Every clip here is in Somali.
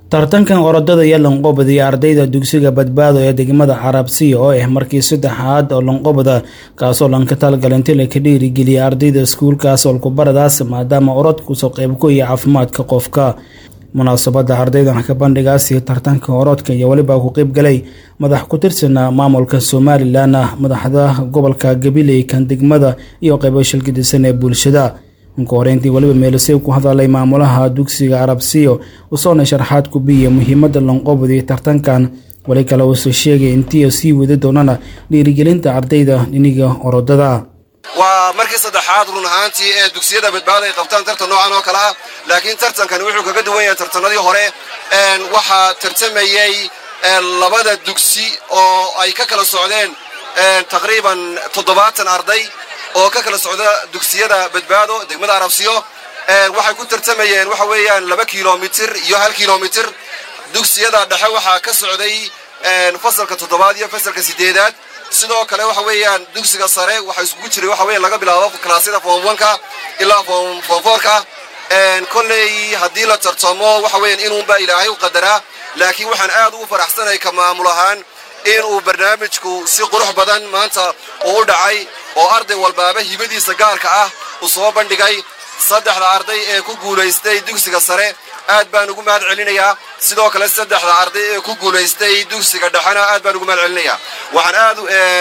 tartankan orodada iyo lanqobada iyo ardayda dugsiga badbaado ee degmada carabsiya oo ah markii saddexaad oo lanqobada kaasoo lanka talgalinti laka dhiirigeliya ardayda iskuulkaas olkubaradaas maadaama orodkusoo qeybku iyo caafimaadka qofka munaasabada ardaydan ka bandhigaasi tartanka orodka iyo weliba ku qeyb galay madax ku tirsana maamulka somalilan madaxda gobolka gabiley kan degmada iyo qeybo shilgadisan ee bulshada inka horeyntii weliba meelisey ku hadalay maamulaha dugsiga carabsiyo usoona sharxaad ku biya muhiimada lanqobadi tartankan weli kale uuse sheegay intii sii wadi doonana dhiirigelinta ardayda dhiniga orodada waa markii saddexaad run ahaantii ee dugsiyada badbaada ay qabtaan tartan noocan oo kale ah laakiin tartankani wuxuu kaga duwan yahay tartanadii hore waxaa tartamayey labada dugsi oo ay ka kala socdeen taqriiban toddobaatan arday oo ka kala socda dugsiyada badbaado degmada arabsiyo waxay ku tartamayeen waxa weeyaan laba kilomitir iyo hal kilomitir dugsiyada dhexe waxaa ka socday fasalka toddobaad iyo fasalka sideedaad sidoo kale waxa weeyaan dugsiga sare waxaa isugu jiray waxa weyan laga bilaabo kalaasyada form oneka ilaa form fourka kolley haddii la tartamo waxa weeyaan inuunbaa ilaahay u qadaraa laakiin waxaan aad ugu faraxsanay ka maamul ahaan inuu barnaamijku si qurux badan maanta uu u dhacay oo arday walbaaba hibadiisa gaarka ah uu soo bandhigay saddexda arday ee ku guulaystay dugsiga sare aad baan ugu mahad celinayaa sidoo kale saddexda arday ee ku guulaystay dugsiga dhexena aad baan ugu mahad celinayaa waxaan aad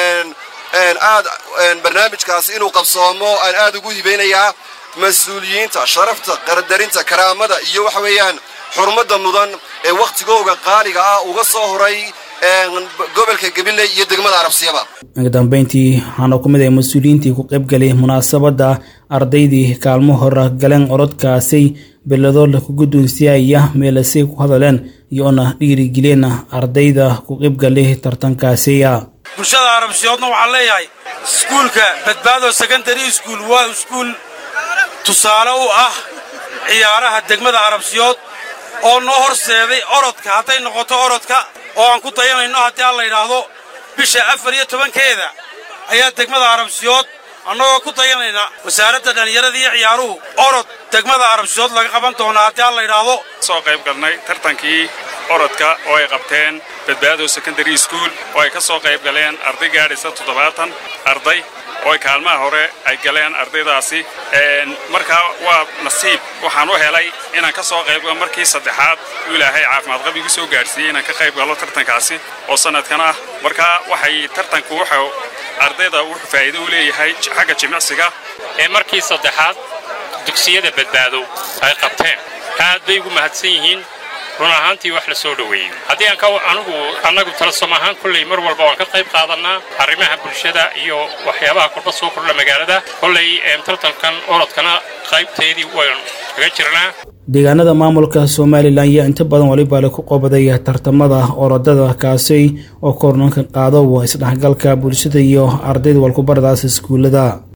aad barnaamijkaas inuu qabsoomo aan aad ugu hibeynayaa mas-uuliyiinta sharafta qardarinta karaamada iyo waxa weeyaan xurmadda mudan ee wakhtigooga qaaliga ah uga soo horay gobolka gabiley iyo degmada arabsiyaba ugu dambeyntii waxaana ku mid ah mas-uuliyiintii ku qaybgalay munaasabadda ardaydii kaalmo hora galeen orodkaasay belado laku guddoonsiyaaya meelasay ku hadaleen iyoona dhiirigeliyeen ardayda ku qaybgalay tartankaasiya bulshada arabsiyoodna waxaan leeyahay iskuulka badbaado secondary school waa iskuul tusaale u ah ciyaaraha degmada arabsiyood oo noo horseeday orodka hadday noqoto orodka oo aan ku dayanayno haddii aan la yidhaahdo bisha afar iyo tobankeeda ayaa degmada arabsiyood annagoo ku dayanayna wasaaradda dhallinyarada iyo ciyaaruhu orod degmada arabsiyood laga qaban doonaa haddii aan la yidhaahdo soo qayb galnay tartankii orodka oo ay qabteen badbaado secondary school oo ay ka soo qayb galeen arday gaadhaysa toddobaatan arday oo ay kaalmaha hore ay galeen ardaydaasi markaa waa nasiib waxaan u helay inaan ka soo qayb galo markii saddexaad u ilaahay caafimaad qab igu soo gaadhsiiyey inaan ka qayb galo tartankaasi oo sanadkan ah markaa waxay tartanku wuxuu ardayda wuxuu faa'iido u leeyahay xagga jimicsiga ee markii saddexaad dugsiyada badbaado ay qabteen aad bay ugu mahadsan yihiin run ahaantii wax la soo dhoweeyey haddii aan anigu annagu talasom ahaan kolley mar walba waan ka qayb qaadannaa arrimaha bulshada iyo waxyaabaha kordha soo kordha magaalada kolley tartankan orodkana qaybteedii waynu kaga jirnaa deegaanada maamulka somalilan iyo inta badan waliba laku qobaday tartamada orodada kaasi oo kornanka qaado isdhexgalka bulshada iyo ardayda walkubaradaas iskuullada